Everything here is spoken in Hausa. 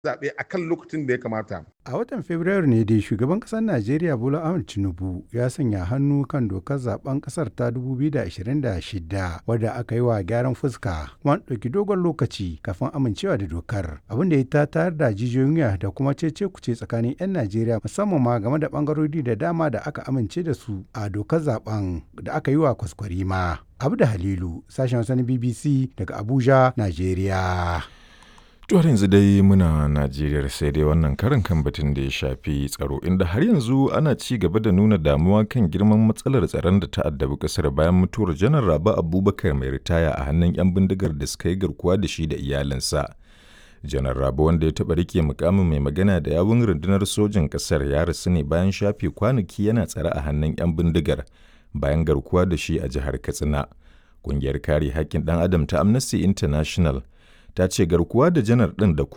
zaɓe a kan lokacin da ya kamata. A watan Fabrairu ne dai shugaban ƙasar Najeriya Bola Ahmed Tinubu ya sanya hannu kan dokar zaben ƙasar ta 2026 wadda aka yi wa gyaran fuska kuma ɗauki dogon lokaci kafin amincewa da dokar abin da ya ta tayar da jijiyoyin wuya da kuma cece kuce tsakanin 'yan Najeriya musamman ma game da ɓangarori da dama da aka amince da su a dokar zaben da aka yi wa kwaskwarima. Abu da Halilu sashen Hausa na BBC daga Abuja, Najeriya. To yanzu dai muna Najeriya sai dai wannan karin kan batun da ya shafi tsaro inda har yanzu ana ci gaba da nuna damuwa kan girman matsalar tsaron da ta addabi kasar bayan mutuwar janar Rabi Abubakar mai ritaya a hannun 'yan bindigar da suka yi garkuwa da shi da iyalinsa. Janar Rabi wanda ya taɓa rike mukamin mai magana da yawun rundunar sojin ƙasar ya rasu ne bayan shafe kwanaki yana tsare a hannun 'yan bindigar bayan garkuwa da shi a jihar Katsina. Ƙungiyar kare haƙƙin ɗan adam ta Amnesty International ta ce garkuwa da janar ɗin da